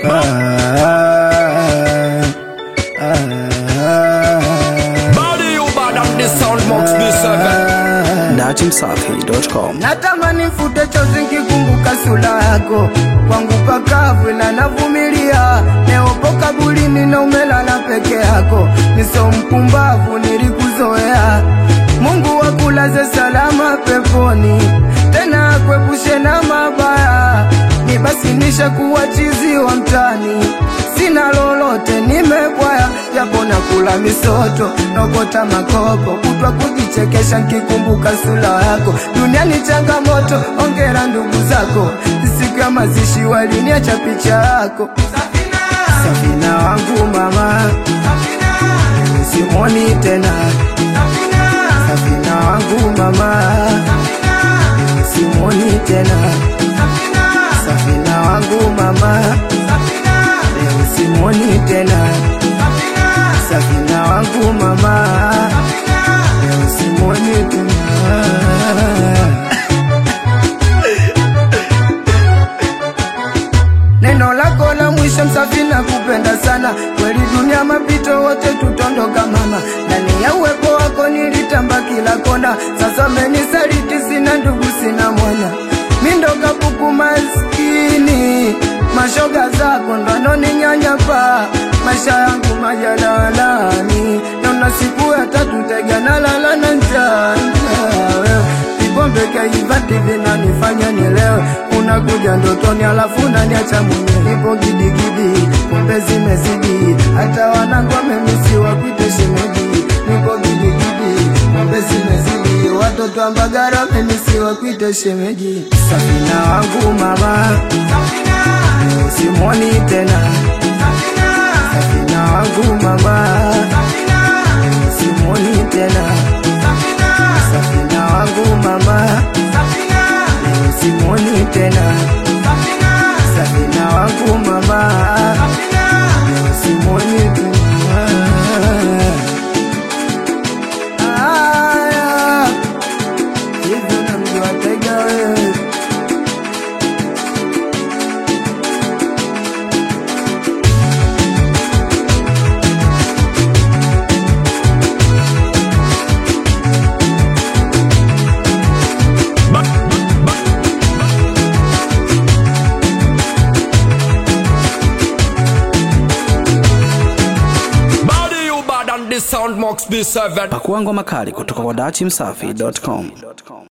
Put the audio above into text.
Body you bad and the sound box this seven. datimsafi.com Natamani mfute chozi nikikumbuka sura yako kwangu pakavu, ila navumilia. Neopo kaburini na umelala peke yako, niso mpumbavu, nilikuzoea. Mungu wakulaze salama peponi, tena akwepushe na mabaya. Ni basi nisha kuwa chizi wa mtani, sina lolote, nimebwaya japo nakula misoto, nokota makopo, kutwa kujichekesha nkikumbuka sura yako. Duniani changamoto, ongera ndugu zako, siku ya mazishi waliniacha picha yako. Safina wangu mama, simoni tena. Safina wangu mama, simoni tena. Safina wangu mama, leo simoni tena. Safina wangu mama, leo simoni tena. Neno lako la mwisho msafina kupenda sana kweli, dunia mapito, wote tutondoka mama. Ndani ya uwepo wako nilitamba kila kona, sasa umenisaliti, sina ndugu, sina mwana, mindo kapuku maskini, mashoga zako ndo anoninyanyapa maisha yangu majalalani, naona siku ya tatu tega nalala na njaa njaa, wewe Vipombe kaivati vinanifanya nilewe, unakuja ndotoni alafu unaniacha mwenyewe. Nipo gidigidi, pombe zimezidi, hata wanangu wamemisi wakuite shemeji. Nipo gidigidi, pombe zimezidi, watoto wa Mbagara wamemisi wakuite shemeji. Safina wangu mama, simoni tena. Safina wangu mama, simoni tena. Safina wangu mama, leo simoni tena. Safina wangu mama, leo simoni tena. Aya, hivyo namjua tega wewe Body you bad and the sound box this seven. pakua ngoma kali kutoka kwa datimsafi.com